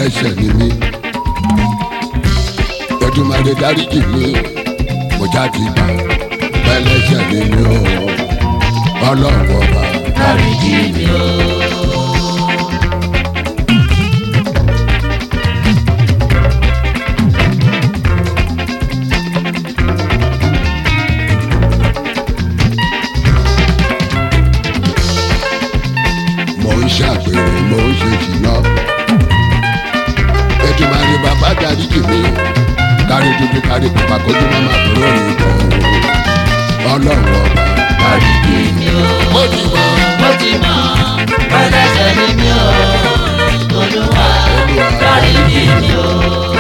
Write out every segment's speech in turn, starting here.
ẹlẹ́ṣẹ̀ ni mí Èdùmàrè dáríjì mi mo jáde gbà ẹlẹ́ṣẹ̀ ni mí o ọlọ́run ọba dáríjì mi o. mo ń ṣàgbèrè mo ń ṣe jìnnà Èdùmàrè bàbá dáríjì mi kárí dúdú kárí pupa kójú má má dúró nìkan ọlọ́run ọba dáríjì mi o. mo ti mọ mo ti mọ̀ ẹlẹ́ṣẹ̀ ni mi o. olúwa dáríjì mi o.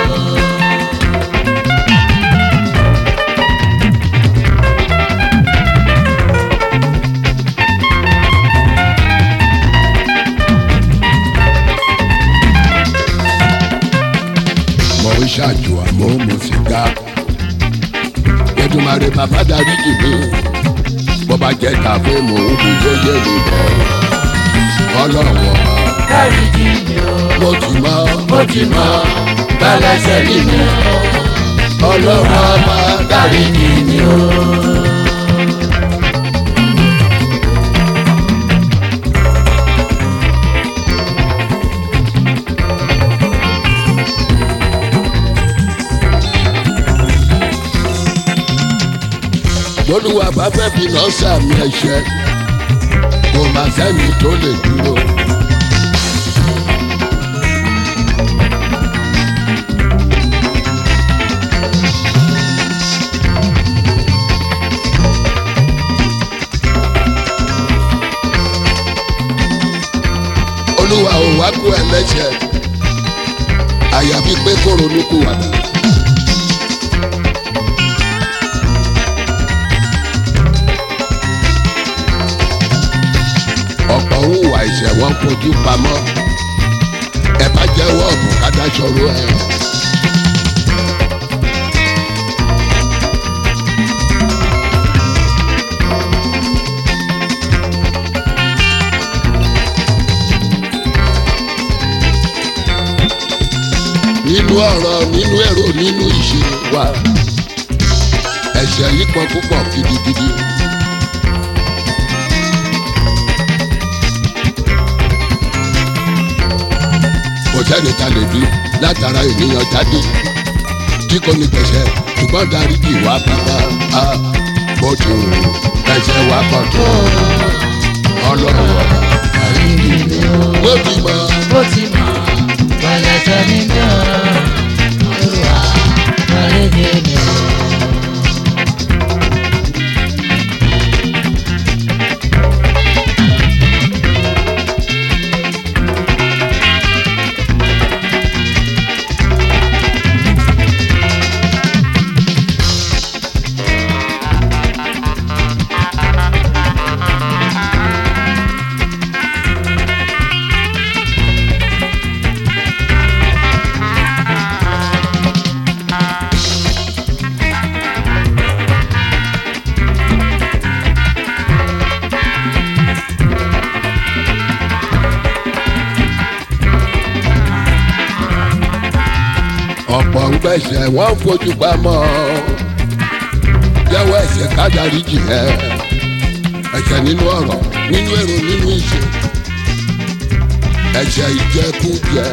mo ń ṣàjò àmọ́ mo sì ga Èdùmàrè bàbá dáríjì mi bó bá jẹ́ tàbí mò ń bu yéyé mi bọ̀ ọlọ́run ọba dáríjì mi o. mo ti mọ mo ti mọ̀ ẹlẹ́ṣẹ̀ ni mi o. ọlọ́run ọba dáríjì mi o. lólúwa bá fẹ́ fi lọ sàmì ẹ̀ṣẹ̀ kò má sẹ́ni tó lè dúró. olúwa ò wá kú ẹlẹ́ṣẹ̀ àyàfi pé kó ronú kú wàdà. ọ̀pọ̀ ń hùwà ìṣẹ̀ wọn fojú pamọ́ ẹ bá jẹ́wọ́ ọ̀bùn kádáṣọ́rọ́ ẹ̀. nínú ọ̀rọ̀ nínú èrò nínú ìṣe wa ẹ̀ṣẹ̀ yìí pọ̀ púpọ̀ gidigidi. kò sẹ́ni ta lè bí látara ènìyàn jáde tí kò ní gbẹ̀ṣẹ̀ ṣùgbọ́n dáríjì wá bàbá a bó ti rò ẹ̀ṣẹ̀ wá pọ̀ tó ọlọ́run ọ̀rọ̀ dáríjì mi o. bó ti mọ̀ mo ti mọ̀ ẹlẹ́ṣẹ̀ ni mi o. olúwa dáríjì mi o. ọ̀pọ̀ ń gbẹ̀ṣẹ̀ wọ́n fojú pamọ́ jẹ́wọ́ ẹ̀ṣẹ̀ ká dáríjì ẹ̀ ẹ̀ṣẹ̀ nínú ọ̀rọ̀ nínú èrò nínú ìṣe ẹ̀ṣẹ̀ ìjẹkújẹ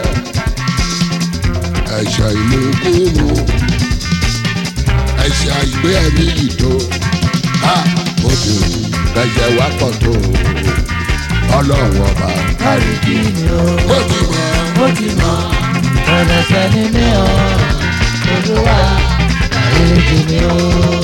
ẹ̀ṣẹ̀ ìmúkúmu ẹ̀ṣẹ̀ àìgbé ẹ̀mí ìdó a ó ti rù ẹ̀ṣẹ̀ wá pọ̀ tó ọlọ́run ọba dáríjì mi o. ó ti mọ̀ mo ti mọ̀ ẹlẹ́ṣẹ̀ ni mi o. olúwa dáríjì mi o.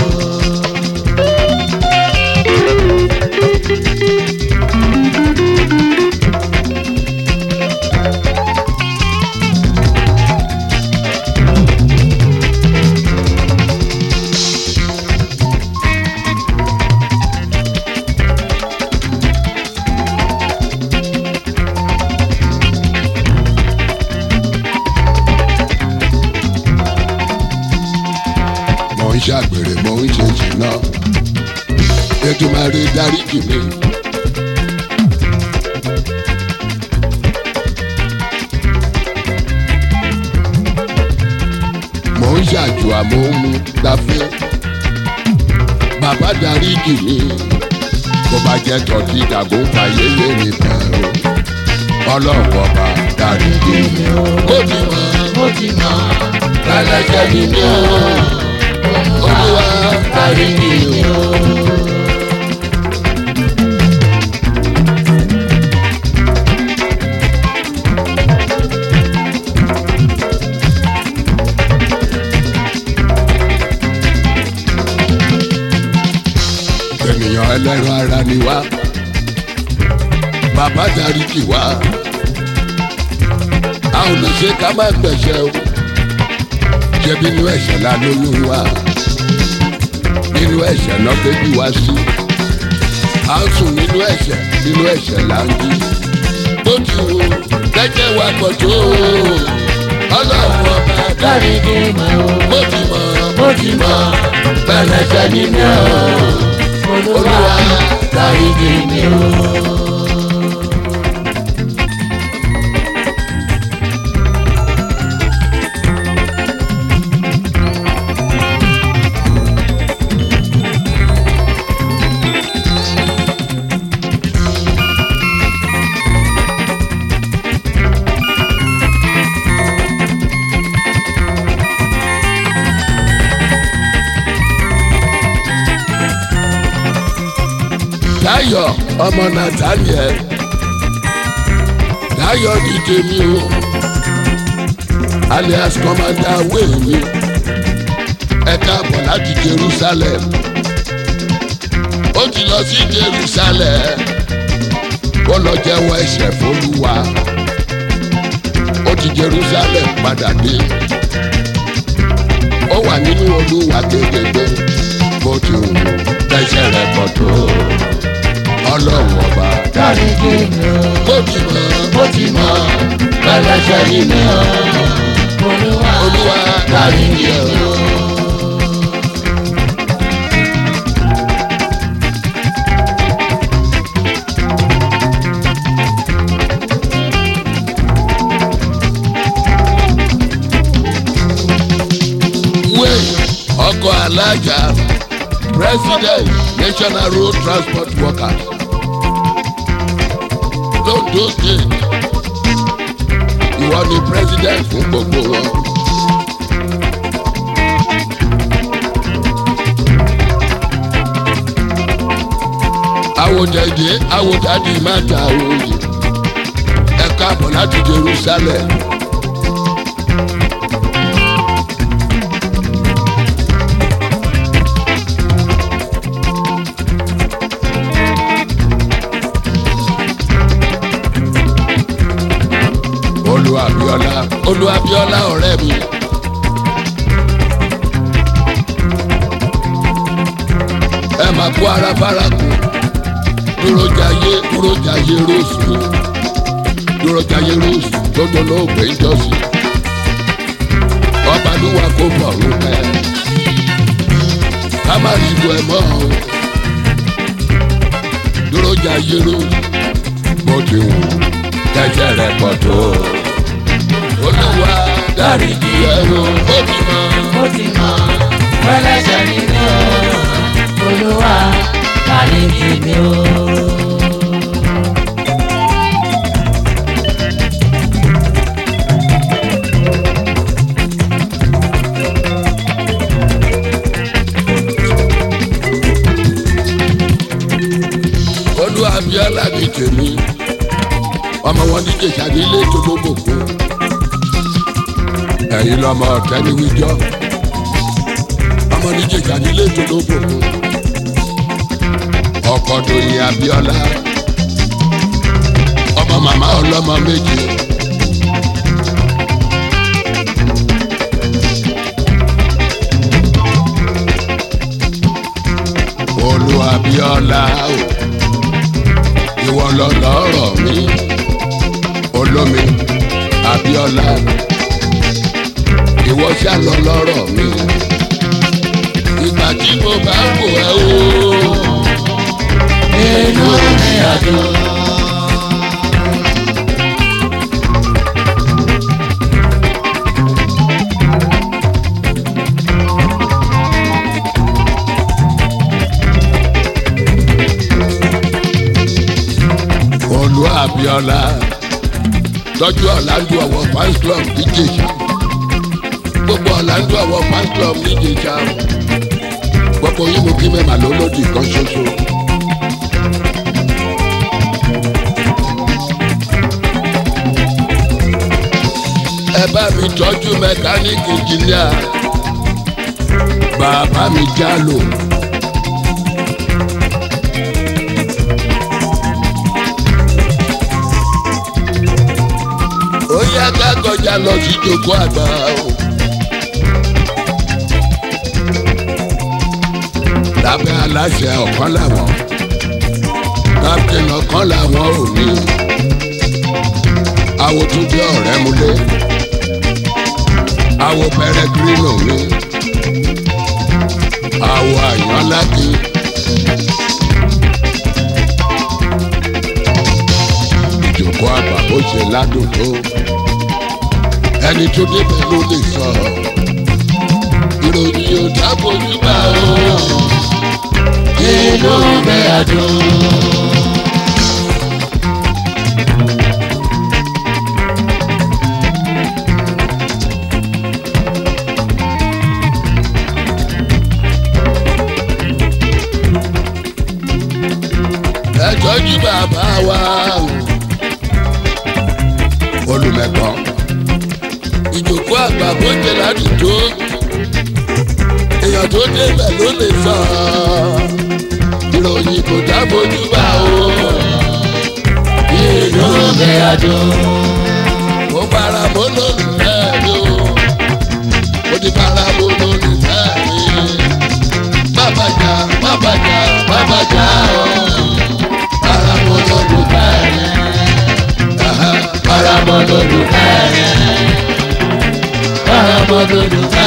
mo ń ṣàgbèrè mo ń ṣe jìnnà Èdùmàrè dáríjì mi. mò ń ṣàjò àmọ́ ń mú gbafẹ́ bàbá darí jì mí bó bá jẹ́ tọ́tí dàgún fàyẹyẹ nìkan o ọlọ́run ọba darí jì mí o. ó ti mọ̀ mo ti mọ̀ ẹlẹ́jẹ̀ ni mí o olúwa darí jì mí o. ènìyàn ẹlẹ́ran ara ni wá bàbá darí jì wá a ò lè ṣe ká má gbẹ̀ṣẹ̀ o ṣebí inú ẹ̀ṣẹ̀ la lóyún wa nínú ẹ̀ṣẹ̀ náà bébí wá sí a ń sùn nínú ẹ̀ṣẹ̀ nínú ẹ̀ṣẹ̀ là ń jí bó ti wù kẹ́jẹ́ wa pọ̀ tó ọlọ́run ọba darí dáríjì mi o bó ti mọ̀ mo ti mọ̀ pẹ̀lẹ́ṣẹ̀ ni mí o olúwa dáríjì mi o. Táyọ̀ ọmọ Nathaniel Táyọ̀ di tèmi o alias commander wéèmí ẹ káàbọ̀ láti Jerusalem ó ti lọ sí Jerusalem ó lọ jẹ́wọ́ ẹ̀ṣẹ̀ fÓlúwa ó ti Jerusalem padà dé ó wà nínú Olúwa kékeré bó ti wù lẹ́sẹ̀ rẹ̀ pọ̀ tó ọlọ́run ọba dáríjì mi o bó ti mọ̀ mo ti mọ̀ pẹ̀lẹ́ṣẹ̀ ni mí o olúwa Olúwa dáríjì mi o. wé ọkọ̀ alájà president national road transport workers londo state ìwọ ni president fún gbogbo wọn. àwòjẹ̀dẹ̀ àwòjáde má ta òye ẹ káàbọ̀ láti Jerusalem. olúwàbíọ́lá olúwàbíọ́lá ọ̀rẹ́ mi. ẹ máa kó ara fara kù dúró jayé dúró jayé róòsù dúró jayé róòsù tó tó lóògbé ìjọsìn ọba lúwa kó bọ̀rù pẹ́ ká má rí ìlú ẹ̀ mọ́ o dúró jayé róòsù bó ti wù kẹsẹ̀ rẹ̀ pọ̀ tó olúwa dáríjì ẹ̀rọ ó ti mọ̀ mo ti mọ̀ pẹ̀lẹ́ṣẹ̀ ni mí o olúwa dáríjì mi o. olúwàbíọ́lá ní tèmi ọmọ wọn ní jèjà nílé tó gbogbo kú ẹ̀yin lọ́mọ ọ̀tẹ́ni wíjọ́ ọmọ ní jèjà nílé tó gbogbo kú ọkọ dòyìn abíọ́lá ọmọ màmá ọlọ́mọ méje. olúwàbíọ́lá o ìwọ lọ lọ́rọ̀ mi olómi abíọ́lá ìwọ ṣá lọ lọ́rọ̀ mi ìgbà tí mo bá wò ẹ́ o inú mi àdùn. abiola tọ́jú ọ̀làǹdù ọ̀wọ̀ fans club níjẹ̀ṣà gbogbo ọ̀làǹdù ọ̀wọ̀ fans club níjẹ̀ṣà gbogbo yín mo kí mẹ́mà lólódì kan ṣoṣo. ẹ bá mi tọ́jú mẹkáníìkì jìnnìà bàbá mi já lò. ó yá ká kọjá lọ sí ìjókòó àgbà o. lábẹ́ aláṣẹ ọ̀kan làwọn captain ọ̀kan làwọn ò ní. àwo tún jẹ́ ọ̀rẹ́ múlẹ̀ àwo pẹrẹgírínò mi àwo àyànláki. ìjókòó àgbà bó ṣe ládùn tó ẹni tó débẹ̀ ló lè sọ ìròyìn ò dábòjú bá o inú mi àdùn. ẹ tọ́jú bàbá wa olùmẹ̀kọ́ ìjókòó àgbà bó ṣe ládùn tó èèyàn tó débẹ̀ ló lè sọ ìròyìn kò dábòjú bá o inú mi àdùn. mo fara mọ́ lólùfẹ́ mi o mo ti fara mọ́ lólùfẹ́ mi má bàjá má bàjá má bàjá o fara mọ́ lólùfẹ́ mi. Aha, Paramọ́ lólùfẹ́ rẹ̀. Paramọ́ lólùfẹ́